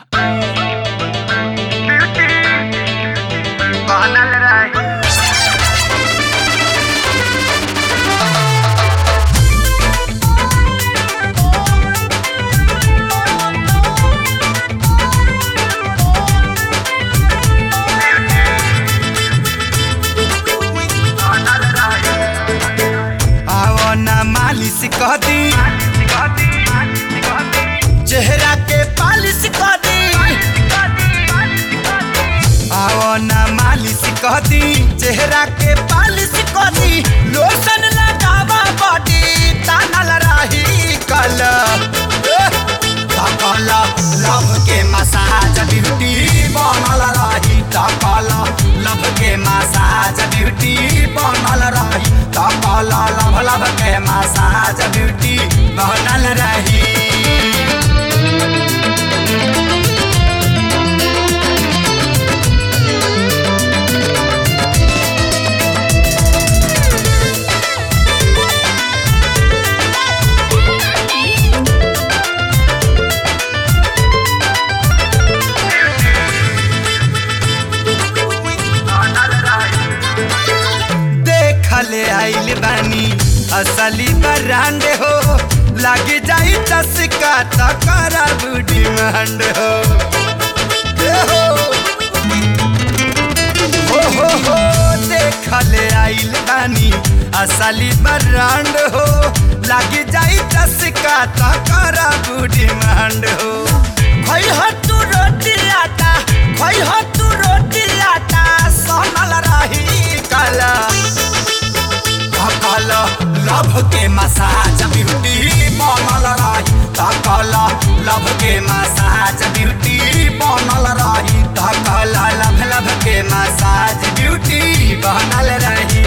बनल रही बनल रही आओ ना मालिश कह दी चेहरा के पालिश कह दी आओ ना मालिश कह दी चेहरा के पालिश कह दी लोशन लगावा बॉडी तानल रही कल तकल लव के मसाज ब्यूटी बनल रही तकल लव के मसाज ब्यूटी बनल रही तकल लव लव के मसाज ब्यूटी बनल रही बनल रही देखले आइल बानी असली ब्रांड हो लग जाई चस्का तकरा बूढ़ी मंड हो ए हो हो हो हो देखले आइल बानी असली ब्रांड हो लग जाई चस्का तकरा बूढ़ी मंड हो खई हो तू रोटी आटा खई हो तू रोटी आटा सोनल रही कला तकल लभ के मसाज ब्यूटी बनल रही तकल लभ के मसाज ब्यूटी बनल रही तकल लभ लभ के मसाज ब्यूटी बनल रही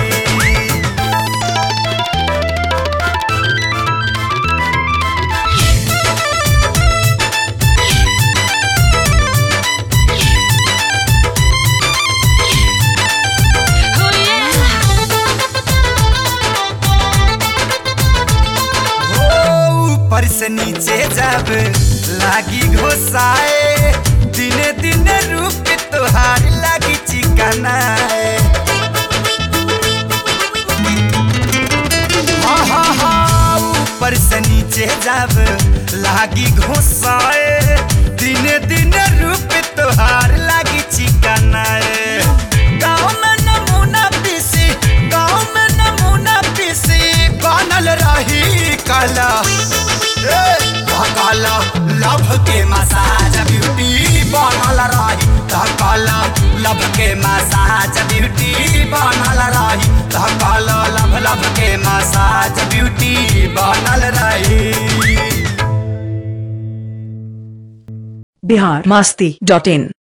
हो ऊपर से नीचे जब लागी घोसाए दिने दिने रूप तुहार लागी चिकनाए हा हा हा ऊपर से नीचे जब लागी घोसाए दिने दिने रूप तुहार लागी चिकनाए गाँव में नमूना पीसी गाँव में नमूना पीसी बनल रही कला काला लभ के मसाज ब्यूटी बनल रही काला लभ के मसाज ब्यूटी बनल रही काला लभ लभ के मसाज ब्यूटी बनल रही बिहार मस्ती डॉट इन